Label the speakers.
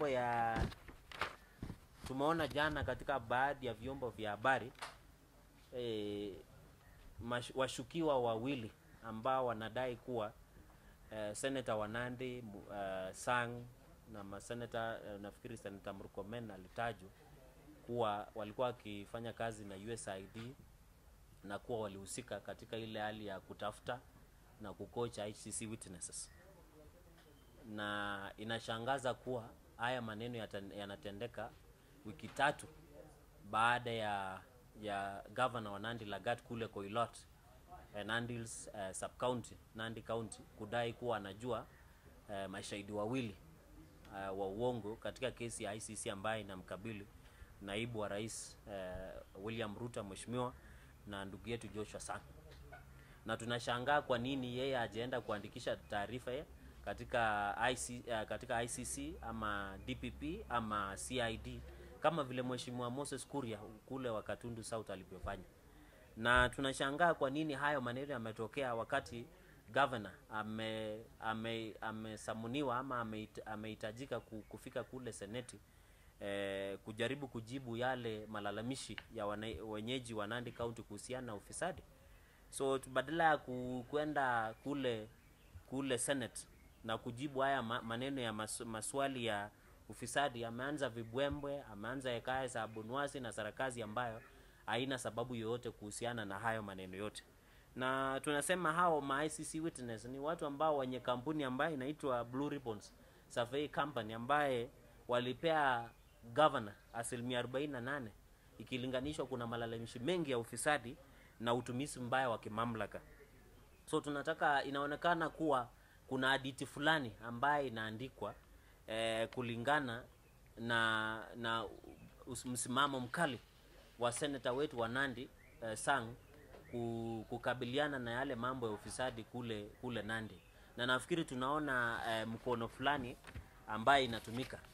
Speaker 1: mambo ya tumeona jana katika baadhi ya vyombo vya habari e, mash, washukiwa wawili ambao wanadai kuwa e, Senator Wanandi uh, Sang na maseneta uh, nafikiri Senator Murkomen alitajwa kuwa walikuwa wakifanya kazi na USAID na kuwa walihusika katika ile hali ya kutafuta na kukocha HCC witnesses, na inashangaza kuwa haya maneno yata- yanatendeka wiki tatu baada ya ya governor wa Nandi Lagat kule Koilot eh, Nandi Hills eh, sub county Nandi county kudai kuwa anajua eh, mashahidi wawili eh, wa uongo katika kesi ya ICC ambayo inamkabili naibu wa rais eh, William Ruto mheshimiwa na ndugu yetu Joshua Sang na tunashangaa kwa nini yeye hajaenda kuandikisha taarifa ye katika IC, uh, katika ICC ama DPP ama CID kama vile mheshimiwa Moses Kuria kule wa Katundu South alivyofanya, na tunashangaa kwa nini hayo maneno yametokea wakati governor ame ame amesamuniwa ama ameit- amehitajika ku- kufika kule seneti eh, kujaribu kujibu yale malalamishi ya wana, wenyeji wa Nandi County kuhusiana na ufisadi so tu- badala ya ku- kwenda kule kule senate na kujibu haya ma, maneno ya mas, maswali ya ufisadi ameanza vibwembwe ameanza hekaya za bunwasi na sarakazi ambayo haina sababu yoyote kuhusiana na hayo maneno yote na tunasema hao ma ICC witness ni watu ambao wenye kampuni ambayo inaitwa Blue Ribbons Survey Company ambaye walipea governor asilimia 48 ikilinganishwa kuna malalamishi mengi ya ufisadi na utumizi mbaya wa kimamlaka so tunataka inaonekana kuwa kuna haditi fulani ambaye inaandikwa eh, kulingana na na us- msimamo mkali wa seneta wetu wa Nandi eh, Sang ku- kukabiliana na yale mambo ya ufisadi kule kule Nandi, na nafikiri tunaona eh, mkono fulani ambaye inatumika